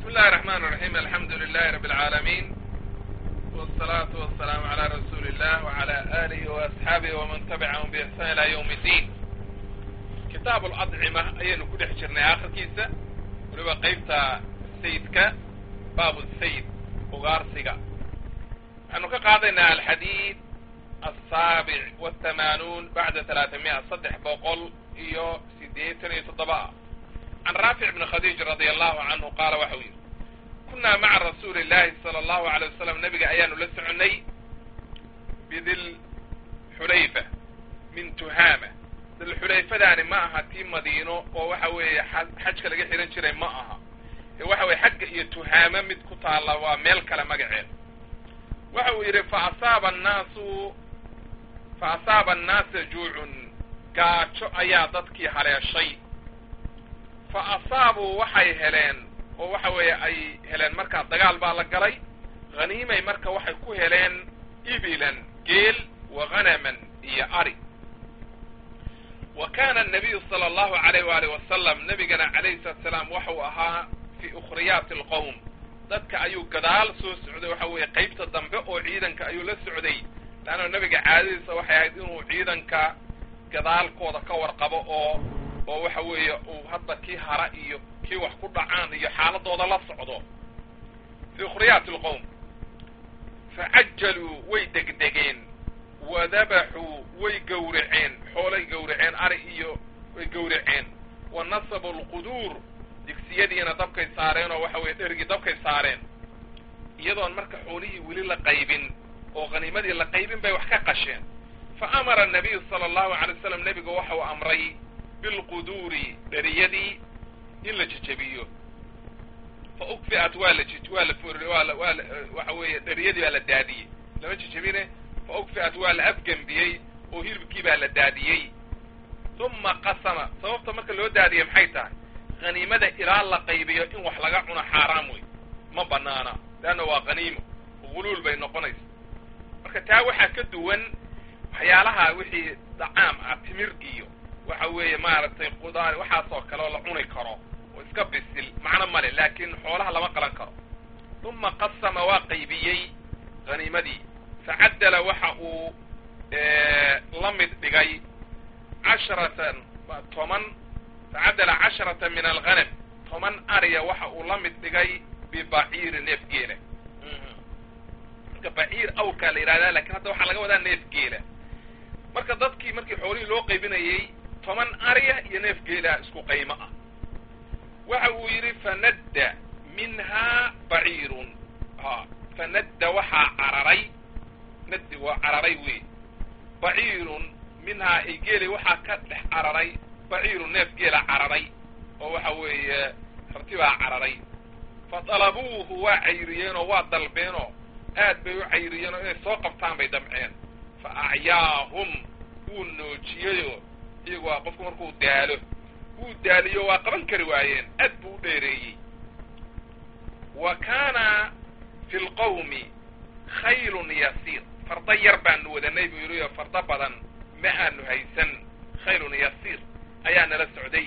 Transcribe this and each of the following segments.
الله الرحمن الرحيم الحمد لله رب العالمين والصلاة والسلام على رسول الله وعلى آله وأصحابه ومن تبعهم بإحسان إلى يوم الدين كتاب الأطعمة أيانو كل حجرنا آخر كيسة ولبا قيبتا السيد باب السيد وغارسيقا أنه كقاضينا الحديث السابع والثمانون بعد ثلاثمائة صدح بقول إيو سيديتن يتطبع عن رافع بن خديج رضي الله عنه قال وحوي كنا مع رسول الله صلى الله عليه وسلم نبي أيان لسعني بذل حليفة من تهامة ذل حليفة داني معها تيم مدينة ووحوي حج كلا حيران شري معها وحوي حق هي تهامة مد كتالا وميل كلا مقعين وحوي فأصاب الناس فأصاب الناس جوع قاتشو أيا ضدكي على الشيء fa asaabuu waxay heleen oo waxa weeye ay heleen markaa dagaal baa la galay haniimay marka waxay ku heleen ibilan geel wa hanaman iyo ari wa kana anabiyu sala allahu alayh waalih wasalam nabigana calayhi salatu salaam waxau ahaa fii ukhriyaati alqowm dadka ayuu gadaal soo socday waxa weeye qaybta dambe oo ciidanka ayuu la socday laanna nabiga caadadiisa waxay ahayd inuu ciidanka gadaalkooda ka warqabo oo oo waxa weeye uu hadda kii hara iyo kii wax ku dhacaan iyo xaaladooda la socdo fii ukhriyaati alqowm facajaluu way degdegeen wadabaxuu way gowraceen xoolay gowraceen ari iyo way gowraceen wa nasabu alquduur digsiyadiina dabkay saareen oo waxa weye dhergii dabkay saareen iyadoon marka xoolihii weli la qaybin oo khaniimadii la qaybin bay wax ka qasheen fa amara anabiyu sala allahu alay wasalam nebigu waxau amray bilquduuri dheriyadii in la jejebiyo fa ukfi'at waa la waa la for waa la waa la waxa weeye dheriyadii baa la daadiyey lama jejebine fa ukfi'at waa la afgembiyey oo hilibkii baa la daadiyey uma qasama sababta marka loo daadiyey maxay tahay khaniimada ilaa la qaybiyo in wax laga cuno xaaraam wey ma banaana leanna waa khaniimo huluul bay noqonaysa marka taa waxaa ka duwan waxyaalaha wixii dacaam ah timir iyo waxa weeye maaragtay qudaar waxaasoo kale oo la cuni karo oo iska bisil macno male laakiin xoolaha lama qalan karo uma qasama waa qaybiyey haniimadii facaddala waxa uu la mid dhigay casharatan toban facaddala casharata min alghanam toban ariya waxa uu la mid dhigay bibaciiri neef geela marka baciir awrkaa la yidhahdaa lakin hadda waxaa laga wadaa neef geela marka dadkii markii xoolihii loo qaybinayey toban ariya iyo neef geelaa isku qaymo ah waxa uu yidhi fanadda minhaa baciirun ha fanadda waxaa cararay naddi waa cararay wey baciirun minhaa ay geelay waxaa ka dhex cararay baciirun neef geela cararay oo waxa weeye rartibaa cararay fa dalabuuhu waa cayriyeenoo waa dalbeenoo aad bay u cayriyeenoo inay soo qabtaan bay damceen fa acyaahum wuu noojiyeyoo iyagu waa qofku markuu daalo wuu daaliyo waa qaban kari waayeen aad buu u dheereeyey wa kaana fi lqawmi khaylun yasiir farda yar baanu wadanay buu yidhi oo fardo badan ma aanu haysan khaylun yasiir ayaa nala socday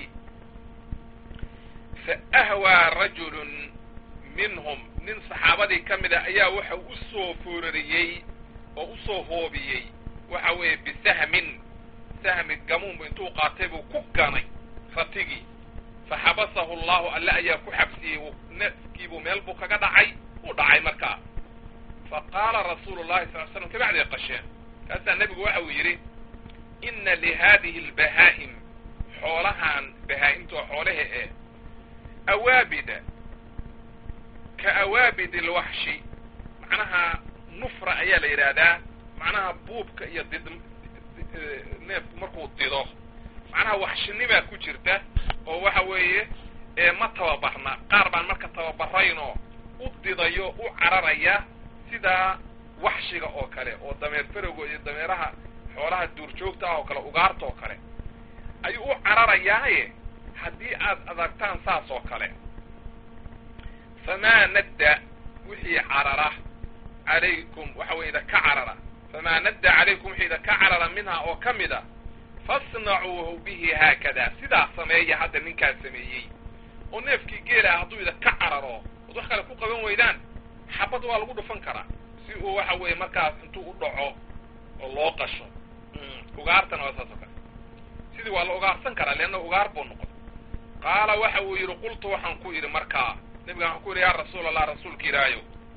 fa ahwaa rajulun minhum nin saxaabadii ka mid a ayaa waxa u soo foorariyey oo u soo hoobiyey waxa weeye bisahmin sahmi gamuunbu intuu qaatay buu ku ganay ratigii fa xabasahu allahu alle ayaa ku xabsiyey neefkiibuu meel buu kaga dhacay uu dhacay markaa fa qaala rasuulu llahi sal l slam kabacday qasheen kaasaa nebigu waxa uu yidhi inna lihadihi albahaa'im xoolahan bahaa'imtoo xoolaha eh awaabida ka awaabid alwaxshi macnaha nufra ayaa la yidhaahdaa macnaha buubka iyo did neefku markuu dido macnaha waxshinibaa ku jirta oo waxa weeye ma tababarna qaar baan marka tababaraynoo u didayo u cararaya sidaa waxshiga oo kale oo dameer farowgo iyo dameeraha xoolaha duurjoogta ah oo kale ugaarta oo kale ayuu u cararayaaye haddii aad adagtaan saas oo kale famaa nadda wixii carara calaykum waxa weye idaka carara famaa nadda calaykum wixii idaka carara minhaa oo ka mid a fasnacuuhu bihi haakada sidaa sameeya hadda ninkaa sameeyey oo neefkii geela hadduu idaka cararo od wax kale ku qaban weydaan xabad waa lagu dhufan karaa si uu waxa weeye markaas intuu u dhaco oo loo qasho ugaartana waa saas oo kale sidii waa la ugaarsan karaa leanna ugaar buu noqon qaala waxa uu yidhi qultu waxaan ku yidhi markaa nebiga waxaan ku yidhi yaa rasuul allah rasuulka ilaahayow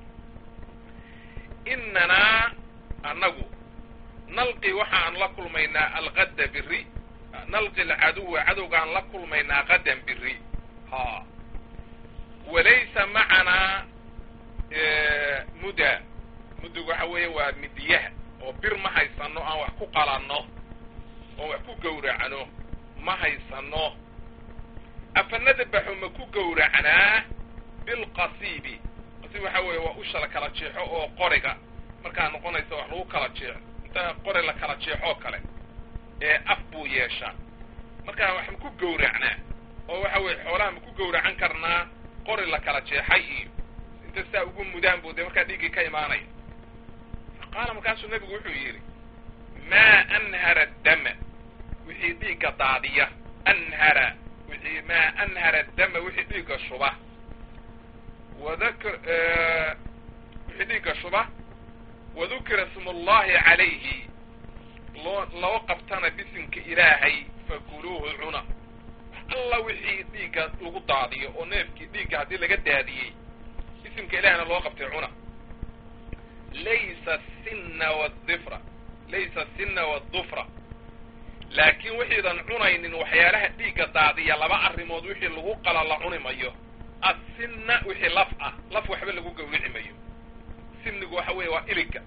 inanaa annagu nalqi waxaan la kulmaynaa alqadda biri nalqi alcaduwa cadowgaan la kulmaynaa qadan biri ha walaysa macanaa muda mudug waxa weeye waa midiyaha oo bir ma haysano aan wax ku qalanno oo wax ku gowracno ma haysano afanadabaxu ma ku gowracnaa bilqasiibi qasiib waxa weeye waa usha la kala jeexo oo qoriga markaa noqonaysa wax lagu kala jeexo inta qori la kala jeexoo kale ee af buu yeeshaa markaa wax ma ku gowracnaa oo waxa weeye xoolaha ma ku gowracan karnaa qori la kala jeexay iyo inta saa ugu mudaan buu dee markaa dhiiggii ka imaanaya qaala markaasuu nebigu wuxuu yidhi maa anhara dama wixii dhiigga daadiya anhara wixii maa anhara dama wixii dhiigga shuba wadakr wixii dhiigga shuba wadukira ismu ullahi calayhi loo loo qabtana bisimka ilaahay fakuluuhu cuna alla wixii dhiigga lagu daadiyo oo neefkii dhiigga haddii laga daadiyey isimka ilahina loo qabtay cuna laysa sinna wadifra laysa sinna wadufra laakiin wixiidan cunaynin waxyaalaha dhiigga daadiya laba arrimood wixii lagu qala la cuni mayo assinna wixii laf ah laf waxba lagu gawrici mayo sinnigu waxa weeye waa iliga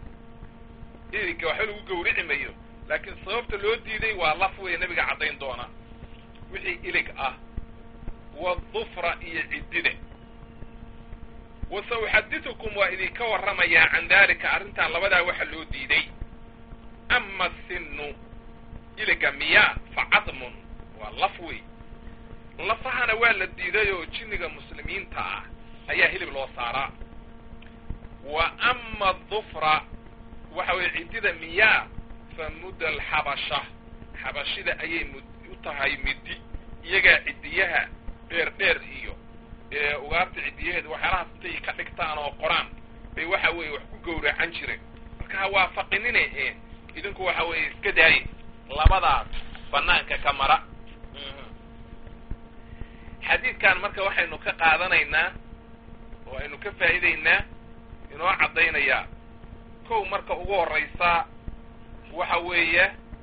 iliga waxba lagu gawrici mayo laakiin sababta loo diiday waa laf weeye nebiga caddayn doona wixii ilig ah wadufra iyo ciddida wasauxaditukum waa idinka warramayaa can daalika arrintan labadaa waxa loo diiday ama sinu iliga miyaa fa cadmun waa laf wey lafahana waa la diiday oo jinniga muslimiinta ah ayaa hilib loo saaraa wa ama dufra waxa weye ciddida miyaa fa mudda alxabasha xabashida ayay mud u tahay midi iyagaa ciddiyaha dheer dheer iyo ugaarta ciddiyaheeda waxyaalahaas intay ka dhigtaan oo qoraan bay waxa weeye wax ku gowracan jireen marka ha waafaqinine e idinku waxa weeye iska daaye labadaas banaanka ka mara xadiidkan marka waxaynu ka qaadanaynaa oo aynu ka faa'iidaynaa inoo caddaynayaa kow marka ugu horraysa waxa weeye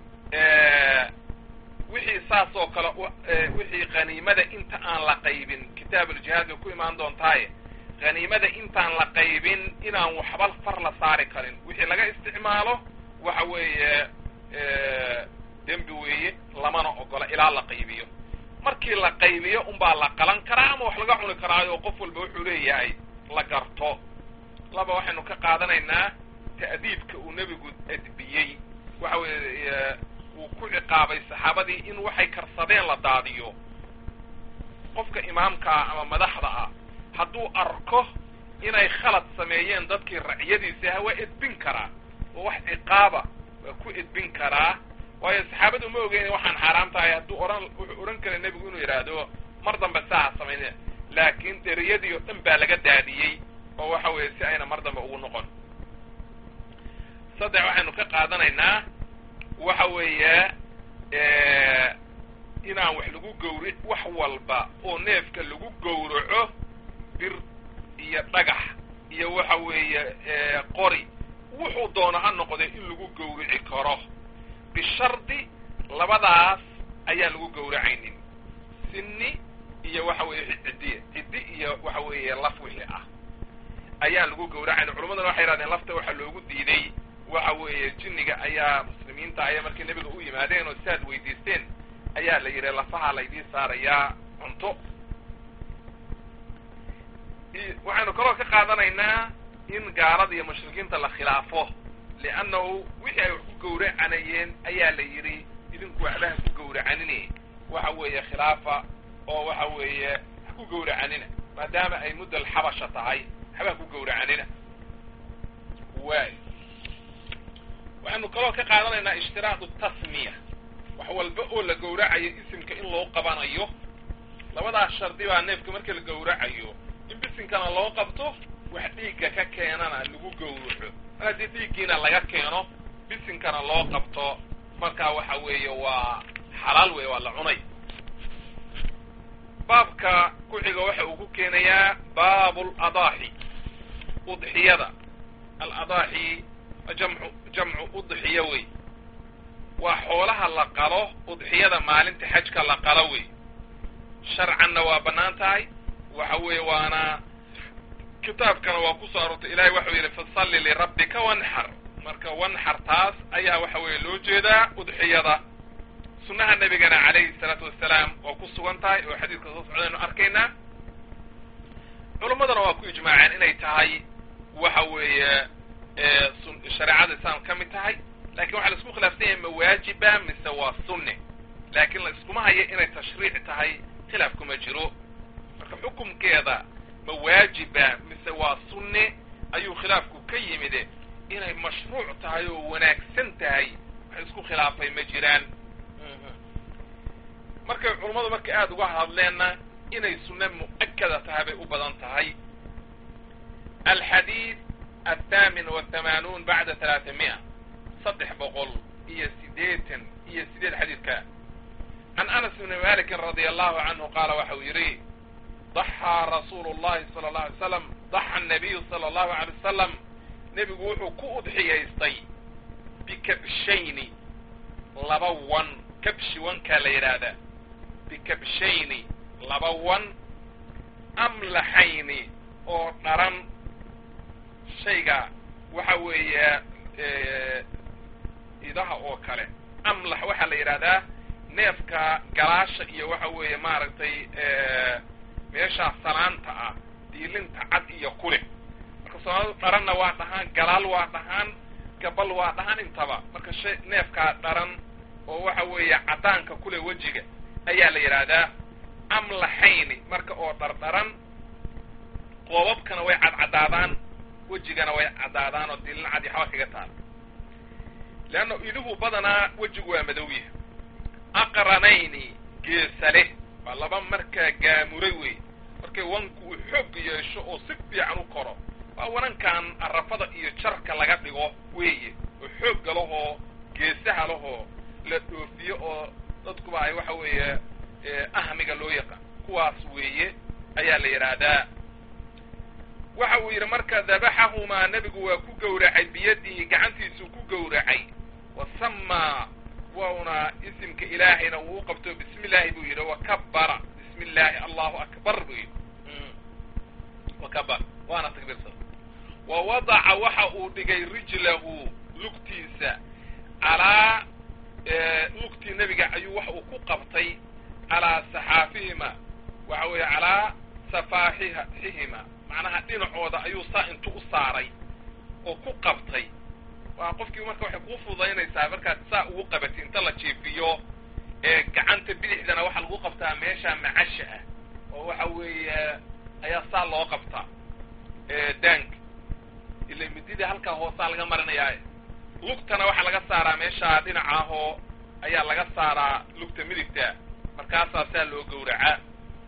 wixii saas oo kale wixii khaniimada inta aan la qaybin kitaab uljihaad bay ku imaan doontaaye khaniimada intaan la qaybin inaan waxba far la saari karin wixii laga isticmaalo waxa weeye dembi weeye lamana ogola ilaa la qaybiyo markii la qaybiyo unbaa la qalan karaa ama wax laga cuni karaayo qof walba wuxuu leeyahay la garto laba waxaynu ka qaadanaynaa ta'diibka uu nebigu adbiyey waxa weeye uu ku ciqaabay saxaabadii in waxay karsadeen la daadiyo qofka imaamka ah ama madaxda ah hadduu arko inay khalad sameeyeen dadkii racyadiisa aha waa edbin karaa oo wax ciqaaba waa ku edbin karaa waayo saxaabadu ma ogeyn waxaan xaaraam tahay hadduu ohan wuxuu odhan kara nebigu inuu yidhaahdo mar dambe saa samayne laakiin deriyadii oo dhan baa laga daadiyey oo waxa weeye si ayna mar dambe ugu noqon saddex waxaynu ka qaadanaynaa waxa weeye inaan wax lagu gawri wax walba oo neefka lagu gowraco bir iyo dhagax iyo waxa weeye qori wuxuu doono ha noqday in lagu gawrici karo bishardi labadaas ayaan lagu gowracaynin sinni iyo waxa weeye ciddiya ciddi iyo waxa weeye laf wixii ah ayaan lagu gowracaynin culammaduna waxay yidhahdeen lafta waxaa loogu diiday waxa weeye jinniga ayaa muslimiinta ayaa markay nebiga u yimaadeen oo siaad weydiisteen ayaa la yidhi lafaha laydii saarayaa cunto waxaynu kaloo ka qaadanaynaa in gaalada iyo mushrikiinta la khilaafo liannahu wixii ay wax ku gowracanayeen ayaa la yidhi idinku waxbaha ku gowracanine waxa weeye khilaafa oo waxa weeye ha ku gowracanina maadaama ay mudda alxabasha tahay waxbaha ku gowracanina waay waxaynu kaloo ka qaadanaynaa ishtiraadu tasmiya wax walba oo la gowracayo isimka in loo qabanayo labadaas shardi baa neefka marka la gowracayo in bisinkana loo qabto wax dhiigga ka keenana lagu gowraco mar haddii dhiiggiina laga keeno bisinkana loo qabto markaa waxa weeye waa xalaal wey waa la cunay baabka ku xiga waxa uu ku keenayaa baabu ladaaxi udxiyada aladaaxi jamcu jamcu udxiya wey waa xoolaha la qalo udxiyada maalinta xajka la qalo wey sharcanna waa bannaan tahay waxa weeye waana kitaabkana waa ku soo aroortay ilahay waxau yidhi fasalli lirabbika wanxar marka wanxar taas ayaa waxa weeye loo jeedaa udxiyada sunnaha nebigana calayhi salaatu wassalaam waa ku sugan tahay oo xadiidka soo socdaynu arkaynaa culammadana waa ku ijmaaceen inay tahay waxa weeye shareecada islaam ka mid tahay lakin waxaa la isku khilaafsan yahay ma waajiba mise waa sunne laakiin la iskuma hayo inay tashriic tahay khilaaf kuma jiro marka xukumkeeda ma waajiba mise waa sunne ayuu khilaafku ka yimide inay mashruuc tahay oo wanaagsan tahay wax isku khilaafay ma jiraan markay culummadu markay aada uga hadleenna inay sunne mu'akada tahay bay u badan tahay alxadiid athaamin wathamanuun bacda talaata mi'a saddex boqol iyo sideetan iyo sideed xadiidka can anas bni malikin radia allahu canhu qaala waxa uu yidhi daxaa rasuulu llahi sala allahu alay slam daxa nabiyu sala allahu alay wasalam nebigu wuxuu ku udxiyaystay bikabshayni laba wan kabshi wankaa la yidhaahdaa bikabshayni laba wan amlaxayni oo dharan shayga waxa weeye idaha oo kale amlax waxaa la yidhahdaa neefka galaasha iyo waxa weeye maaragtay meeshaa salaanta ah diilinta cad iyo kuleh marka soomaaladu dharanna waa dhahaan galaal waa dhahaan gabal waa dhahaan intaba marka shay neefkaa dharan oo waxa weeye caddaanka kuleh wejiga ayaa la yidhaahdaa amlaxayni marka oo dhardharan qoobabkana way cadcadaadaan wejigana way caddaadaan oo diilin cad iyo xaba kaga taal leanna iduhu badanaa wejigu waa madowya aqranayni geesa leh waa laba markaa gaamuray wey markay wanku uu xoog yeesho oo si fiican u koro waa wanankan arafada iyo jarka laga dhigo weeye oo xoogga lahoo geesaha lahoo la dhoofiyo oo dadkuba ay waxa weeye ahmiga loo yaqaan kuwaas weeye ayaa la yidhaahdaa waxa uu yidhi marka dabaxahumaa nebigu waa ku gowracay biyadihi gacantiisuu ku gowracay wasamaa wauna isimka ilaahayna uu u qabto bismi illaahi buu yidhi wakabara bismi illaahi allahu akbar buu yidhi wakabar waana takbiirsan wa wadaca waxa uu dhigay rijlahu lugtiisa calaa lugtii nebiga ayuu waxa uu ku qabtay calaa saxaafihima waxa weeye calaa safaaxihima macnaha dhinacooda ayuu saa intu u saaray oo ku qabtay waa qofkii marka waxay kuu fududaynaysaa markaad saa ugu qabatay inta la jiifiyo ee gacanta bidixdana waxaa lagu qabtaa meesha macasha ah oo waxa weeye ayaa saa loo qabtaa daanka ila midida halkaa hoosaa laga marinayaa lugtana waxaa laga saaraa meeshaa dhinaca ahoo ayaa laga saaraa lugta midigta markaasaa saa loo gowracaa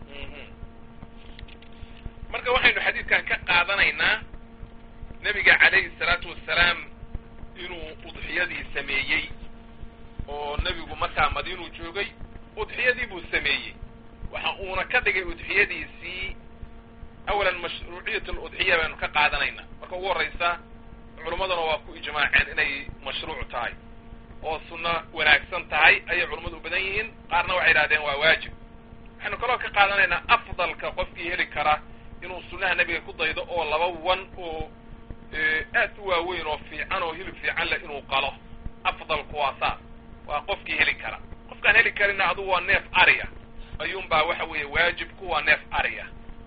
marka waxaynu xadiidkan ka qaadanaynaa nebiga calayhi salaatu wassalaam inuu udxiyadii sameeyey oo nebigu markaa madiinuu joogay udxiyadii buu sameeyey waxa uuna ka dhigay udxiyadiisii awalan mashruuciyat aludxiya baynu ka qaadanaynaa marka ugu horraysa culimmaduna waa ku ijmaaceen inay mashruuc tahay oo sunno wanaagsan tahay ayay culummadu u badan yihiin qaarna waxay yidhahdeen waa waajib waxaynu kaloo ka qaadanaynaa afdalka qofkii heli kara inuu sunnaha nebiga ku daydo oo laba wan oo aad u waaweyn oo fiican oo hilib fiican leh inuu qalo afdalku waa saas waa qofkii heli kara qofkaan heli karina adugu waa neef ariya ayuunbaa waxa weeye waajibku waa neef ariya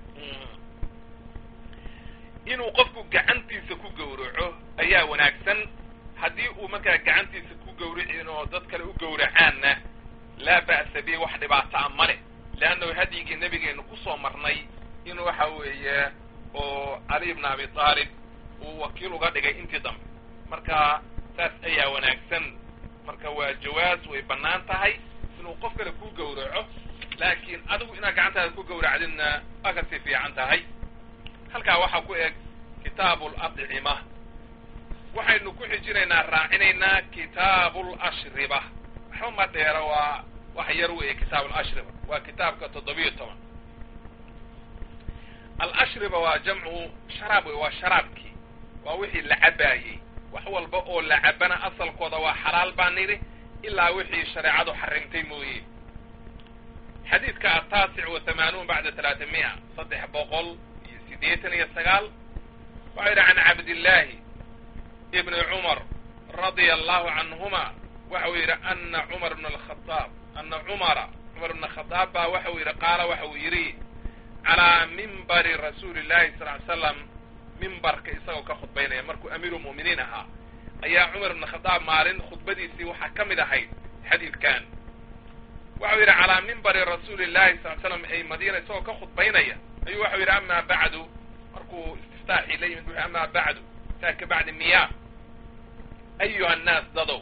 inuu qofku gacantiisa ku gowraco ayaa wanaagsan haddii uu markaa gacantiisa ku gowricin oo dad kale u gowracaanna laa ba'sa bi wax dhibaataa ma leh leannahu hadyigii nebigeenu kusoo marnay in waxa weeye oo cali ibna abi taalib uu wakiil uga dhigay intii dambe marka saas ayaa wanaagsan marka waa jawaas way bannaan tahay inuu qof kale ku gowraco laakiin adigu inaad gacantaada ku gowracdidna waa kasii fiican tahay halkaa waxaa ku eg kitaabu ladcima waxaynu ku xijinaynaa raacinaynaa kitaabu lashriba waxba ma dheero waa wax yar weeye kitaabu lashriba waa kitaabka toddobiyo toban alashriba waa jamcu sharaab wey waa sharaabkii waa wixii la cabaayey wax walba oo la cabana asalkooda waa xalaal baa nidhi ilaa wixii shareecadu xarimtay mooye xadiidka ataasic wa hamaanuun bacda talaata mi'a saddex boqol iyo siddeetan iyo sagaal waxau yidhi can cabdillaahi ibni cumar radia allahu canhuma waxau yidhi ana cumar bna alkhadaab ana cumara cumar bna khadaab baa waxau yidhi qaala waxau yidhi calaa mimbari rasuuli llahi sal ly slam mimbarka isagoo ka khudbaynaya markuu amiiru mu'miniin ahaa ayaa cumar ibna khadaab maalin khudbadiisii waxaa ka mid ahayd xadiidkan waxau yidhi calaa mimbari rasuuli llahi sal slam ay madiina isagoo ka khudbaynaya ayuu waxau yidhi amaa bacdu markuu istiftaaxii la yimid wuxuu amaa bacdu taa ka bacdi miyaa ayuha annaas dadow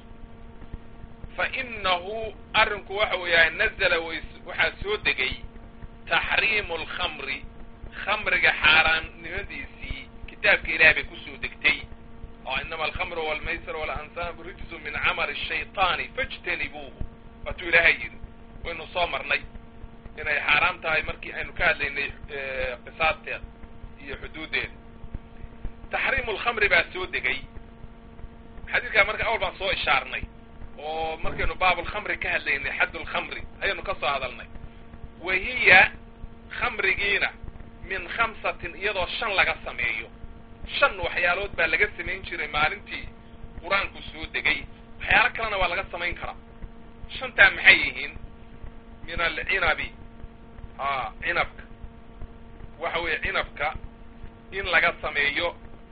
fa inahu arrinku waxa uu yahay nazala waxaa soo degay taxriimu alkhamri khamriga xaaraamnimadiisii kitaabka ilaah bay kusoo degtay oo inama alkhamru walmaysir waalansaabu rijsu min camali shayطaani fاjtanibuuhu waatuu ilaahay yidhi waynu soo marnay inay xaaraam tahay markii aynu ka hadlaynay qisaasteeda iyo xuduuddeeda taxriimu lkhamri baa soo degay xadiidkaa marka awal baan soo ishaarnay oo markaynu baabulkhamri ka hadlaynay xadd lkhamri ayaynu ka soo hadalnay wa hiya khamrigiina min khamsatin iyadoo shan laga sameeyo shan waxyaalood baa laga samayn jiray maalintii qur-aanku soo degay waxyaalo kalena waa laga samayn karaa shantaa maxay yihiin min alcinabi a cinabka waxa weeye cinabka in laga sameeyo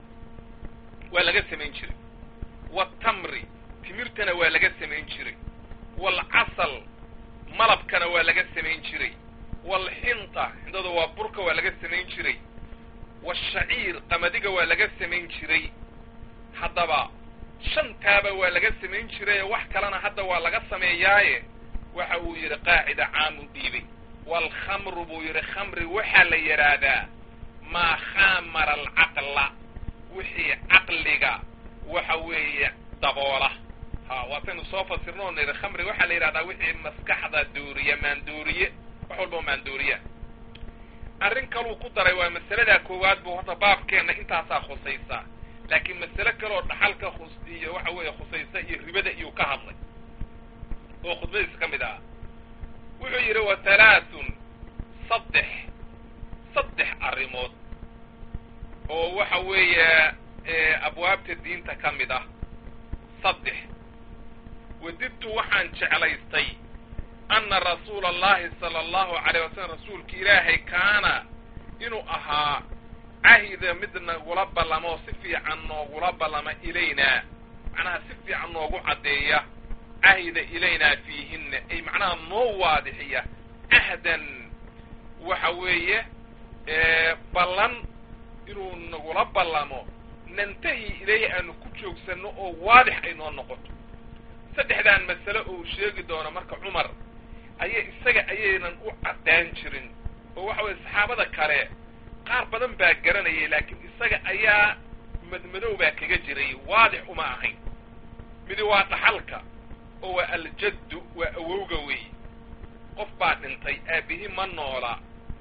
waa laga samayn jiray waatamri timirtana waa laga samayn jiray waalcasal malabkana waa laga samayn jiray waalxinta xindadu waa burka waa laga samayn jiray waashaciir qamadiga waa laga samayn jiray haddaba shantaaba waa laga samayn jiray wax kalena hadda waa laga sameeyaaye waxa uu yidhi qaacida caamu dhiibay waalkhamru buu yidhi khamri waxaa la yidhaahdaa maa khaamara alcaqla wixii caqliga waxa weeye daboola ha waataynu soo fasirno o nidhi khamri waxaa la yidhahdaa wixii maskaxda dooriya maandooriye wax walba maandooriya arrin kaluu ku daray waa masaladaa koowaad buu horta baabkeenna intaasaa khusaysaa laakiin masale kaleoo dhaxalka khus iyo waxa weeye khusaysa iyo ribada iyuu ka hadlay oo khudbadiisa ka mid ah wuxuu yidhi wa halaathun saddex saddex arrimood oo waxa weeye abwaabta diinta ka mid ah saddex wadidtu waxaan jeclaystay ana rasuula allahi sala allahu calayh wasalam rasuulka ilaahay kaana inuu ahaa cahida mid nagula ballamo si fiican noogula ballama ilaynaa macnaha si fiican noogu caddeeya cahida ilaynaa fiihinna ay macnaha noo waadixiya cahdan waxa weeye ballan inuu nagula ballamo nantahi ilayhi aanu ku joogsanno oo waadix ay noo noqoto saddexdan masale oo uu sheegi doono marka cumar aya isaga ayaynan u caddaan jirin oo waxa weye saxaabada kale qaar badan baa garanayay laakiin isaga ayaa madmadow baa kaga jiray waadix uma ahayn midi waa dhaxalka oo waa aljaddu waa awowga weey qof baa dhintay aabihi ma noola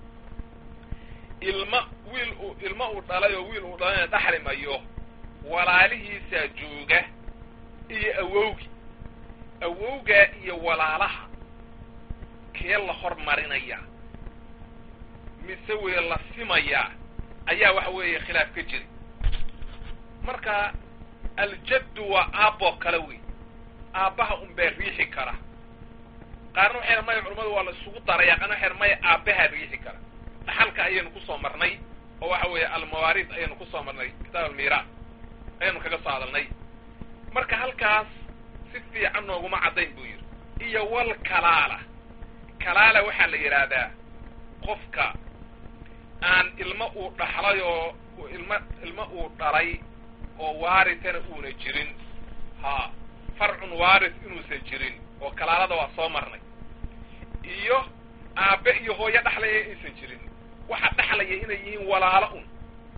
ilma wiil uu ilmo uu dhalay oo wiil uu dhalayna dhaxli mayo walaalihiisaa jooga iyo awowgi awowgaa iyo walaalaha kee la hormarinaya mise weye la simayaa ayaa waxa weeye khilaaf ka jiri marka aljaddu waa aabboo kale wey aabbaha unbaa riixi kara qaarna waxay maya culamadu waa la isugu daraya qaarna waxay maya aabbahaa riixi kara dhaxalka ayaynu kusoo marnay oo waxa weeye almawaariis ayaynu kusoo marnay kitaab almiiraas ayaynu kaga soo hadalnay marka halkaas si fiican nooguma caddayn buu yidhi iyo wal kalaala kalaala waxaa la yidhaahdaa qofka aan ilmo uu dhaxlay oo ilma ilmo uu dhalay oo waaritana uuna jirin ha farcun waaris inuusan jirin oo kalaalada waa soo marnay iyo aabbe iyo hooyo dhaxlaya aysan jirin waxa dhaxlaya inay yihiin walaalo un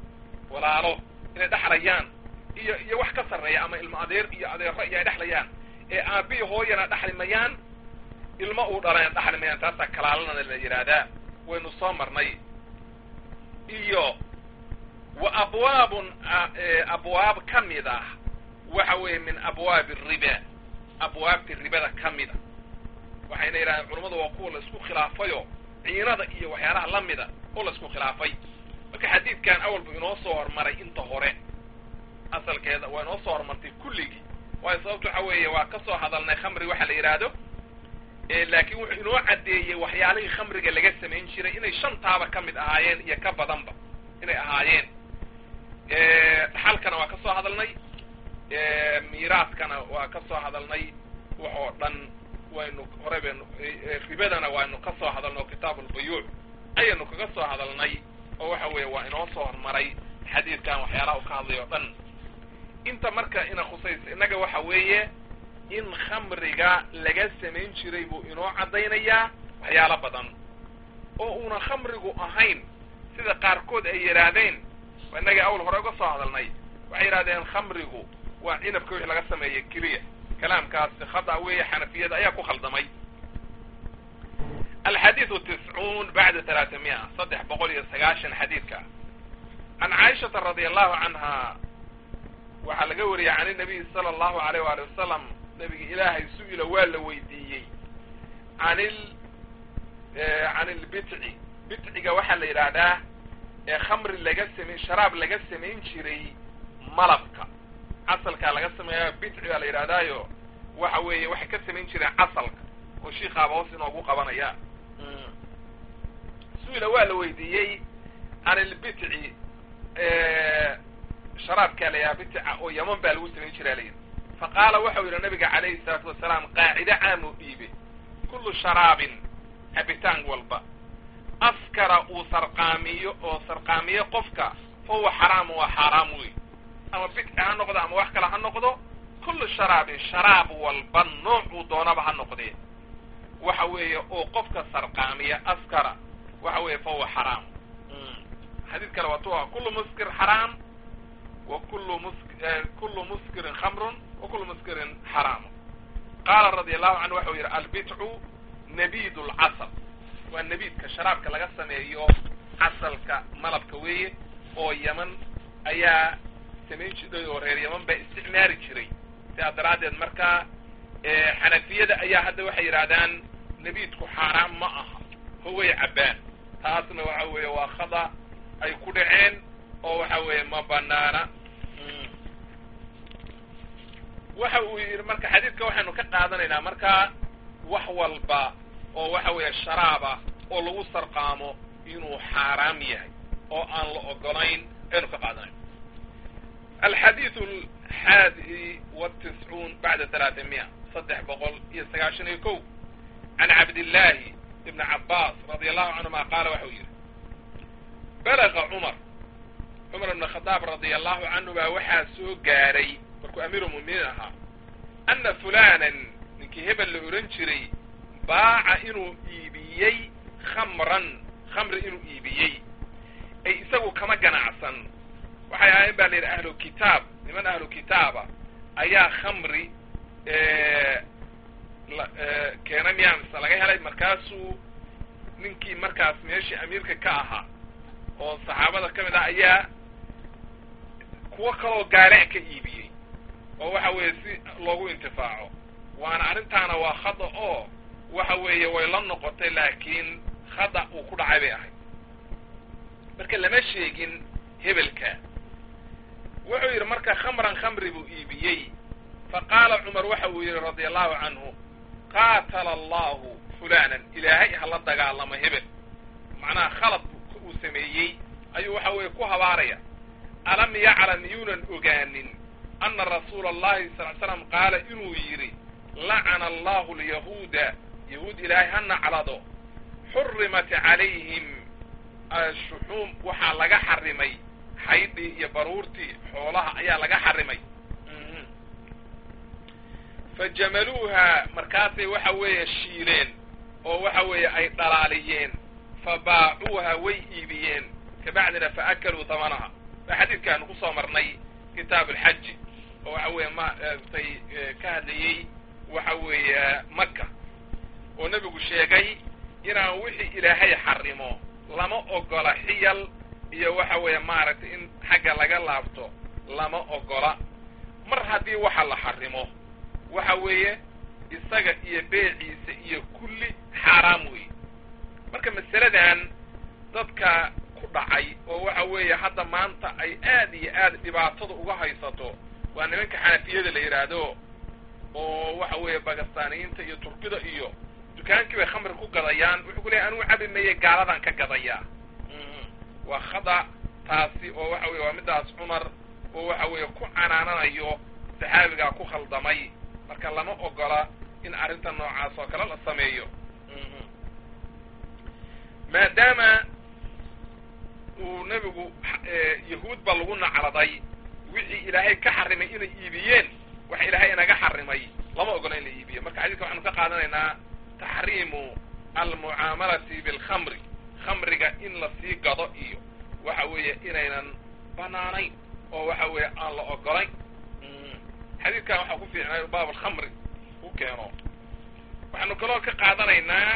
walaalo inay dhexlayaan iyo iyo wax ka sarreeya ama ilmo adeer iyo adeero iyo ay dhexlayaan ee aabbihi hooyana dhexli mayaan ilmo uu dhalayna dhexli mayaan taasaa kalaalanana la yidhaahdaa waynu soo marnay iyo wa abwaabun abwaab ka mid ah waxa weeye min abwaabi riba abwaabti ribada ka mida waxayna yidhahdeen culammadu waa kuwa la isku khilaafayo ciinada iyo waxyaalaha la mida oo la isku khilaafay marka xadiidkan awalbu inoo soo hormaray inta hore asalkeeda waa inoo soo hormartay kulligii waayo sababto waxa weeye waa ka soo hadalnay khamri waxa la yidhaahdo laakiin wuxuu inoo caddeeyey waxyaalihii khamriga laga samayn jiray inay shantaaba ka mid ahaayeen iyo ka badanba inay ahaayeen dhaxalkana waa ka soo hadalnay miiraaskana waa ka soo hadalnay wax oo dhan waynu hore baynu ribadana waynu ka soo hadalnay oo kitaabu lbuyuuc ayaynu kaga soo hadalnay oo waxa weeye waa inoo soo hormaray xadiidkan waxyaalaha u ka hadlay oo dhan inta marka ina khusaysa innaga waxa weeye in khamriga laga samayn jiray buu inoo caddaynayaa waxyaalo badan oo una khamrigu ahayn sida qaarkood ay yidhaahdeen innaga awal hore uga soo hadalnay waxay yidhahdeen khamrigu waa cinabka wixii laga sameeyey keliya kalaamkaasi khada weeye xanafiyada ayaa ku khaldamay alxadiidu tiscuun bacda talaata mia saddex boqol iyo sagaashan xadiidka can caaishata radia allahu canha waxaa laga wariyey can inabiyi sala allahu alayh waali wasalam nabiga ilaahay su-ila waa la weydiiyey an il can ilbitci bitciga waxaa la yidhaahdaa ee khamri laga samayn sharaab laga samayn jiray malabka casalkaa laga sameeya bitci baa la yidhahdaayo waxa weeye waxay ka samayn jireen casalka oo shiikaaba hoos inoogu qabanaya su-ila waa la weydiiyey can ilbitci sharaabkaa la yidhaha bitica oo yaman baa lagu samayn jiraa layidhi faqaala waxau yidhi nabiga calayhi salaatu wasalaam qaacide caamuu dhiibe kullu sharaabin cabitaan walba askara uu sarqaamiyo oo sarqaamiyo qofka fa huwa xaraamu waa xaaraam wey ama bidci ha noqdo ama wax kale ha noqdo kullu sharaabin sharaab walba noocuu doonaba ha noqdee waxa weeye oo qofka sarqaamiya askara waxa weeye fa huwa xaraam xadiid kale waatu kullu muskir xaraam wa kullu mus kullu muskirin khamrun wa kullu muskirin xaraam qaala radia allahu canhu waxau yidhi albitcu nabid lcasal waa nabiidka sharaabka laga sameeyo casalka malabka weeye oo yaman ayaa samayn jiray oo reer yaman baa isticmaali jiray sidaa daraaddeed markaa xanafiyada ayaa hadda waxay yidhahdaan nabiidku xaaraam ma aha howay cabbaan taasna waxa weeye waa khada ay ku dhaceen oo waxa weeye ma banaana waxa uu yidhi marka xadiidka waxaynu ka qaadanaynaa markaa wax walba oo waxa weeye sharaaba oo lagu sarqaamo inuu xaaraam yahay oo aan la ogolayn aynu ka qaadanayn alxadiidu alxaadi watiscuun bacda talaata miya saddex boqol iyo sagaashan iyo kow can cabdillaahi ibni cabbaas radia allahu canhuma qaala waxau yidhi balaga cumar cumar ibn khadaab radia allahu canhu baa waxaa soo gaaray markuu amiirulmu'miniin ahaa anna fulanan ninkii hebel la ohan jiray baaca inuu iibiyey khamran khamri inuu iibiyey ay isagu kama ganacsan waxay ahaayeen baa la yidhi ahlu kitaab niman ahlu kitaaba ayaa khamri keena miyaa mise laga helay markaasuu ninkii markaas meeshii amiirka ka ahaa oo saxaabada ka mid ah ayaa kuwo kaloo gaale ka iibiyey oo waxa weeye si loogu intifaaco waana arrintaana waa khada oo waxa weeye way la noqotay laakiin khada uu ku dhacay bay ahayd marka lama sheegin hebelka wuxuu yidhi marka khamran khamri buu iibiyey fa qaala cumar waxa uu yidhi radia allahu canhu qaatala allahu fulanan ilaahay hala dagaalamo hebel macnaha khalad uu sameeyey ayuu waxa weeye ku habaaraya alam yaclam yuunan ogaanin ana rasuula allahi sal l slam qaala inuu yidhi lacana allahu alyahuuda yahuud ilaahay ha naclado xurimat calayhim ashuxuum waxaa laga xarimay xaydhii iyo baruurtii xoolaha ayaa laga xarimay fajamaluuha markaasay waxa weeye shiileen oo waxa weeye ay dhalaaliyeen fa baacuuha way iibiyeen kabacdina fa akaluu tamanaha xadiidkaanu kusoo marnay kitaab alxaji oo waxa weeye maaragtay ka hadlayey waxa weeye maka oo nebigu sheegay inaan wixii ilaahay xarimo lama ogola xiyal iyo waxa weeye maaragtay in xagga laga laabto lama ogola mar haddii waxa la xarimo waxa weeye isaga iyo beeciisa iyo kulli xaaraam weeye marka masaladan dadka ku dhacay oo waxa weeye hadda maanta ay aad iyo aad dhibaatada uga haysato waa nimanka xanafiyada la yidhaahdo oo waxa weeye bakistaniyiinta iyo turkida iyo dukaankii bay khamri ku gadayaan wuxuu ku leeyahy anuu cabi maye gaaladan ka gadayaa waa khada taasi oo waxa weye waa midaas cumar oo waxa weeye ku canaananayo saxaabigaa ku khaldamay marka lama ogola in arrinta noocaas oo kale la sameeyo maadaama uu nebigu yahuud ba lagu nacladay wixii ilaahay ka xarimay inay iibiyeen waxa ilaahay inaga xarimay lama ogola in la iibiyo marka xadiiska waxaanu ka qaadanaynaa taxriimu almucaamalati bilkhamri khamriga in la sii gado iyo waxa weeye inaynan banaanayn oo waxa weeye aan la ogolayn xadiidkan waxaa ku fiicnay baab alkhamri u keeno waxaanu kaloo ka qaadanaynaa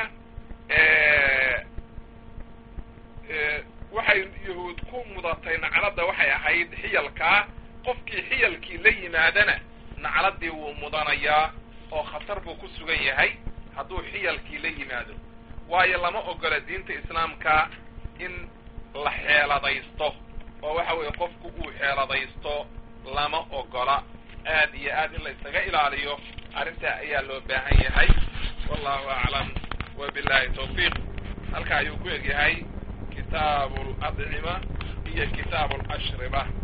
waxay yahuud ku mudatay nacladda waxay ahayd xiyalkaa qofkii xiyalkii la yimaadana nacladdii wuu mudanayaa oo khatar buu ku sugan yahay hadduu xiyalkii la yimaado waayo lama ogola diinta islaamka in la xeeladaysto oo waxa weeye qofku uu xeeladaysto lama ogola aad iyo aad in la isaga ilaaliyo arrintaa ayaa loo baahan yahay wallahu aclam wa billahi tawfiiq halka ayuu ku egyahay kitaabu aladcima iyo kitaabu alashriba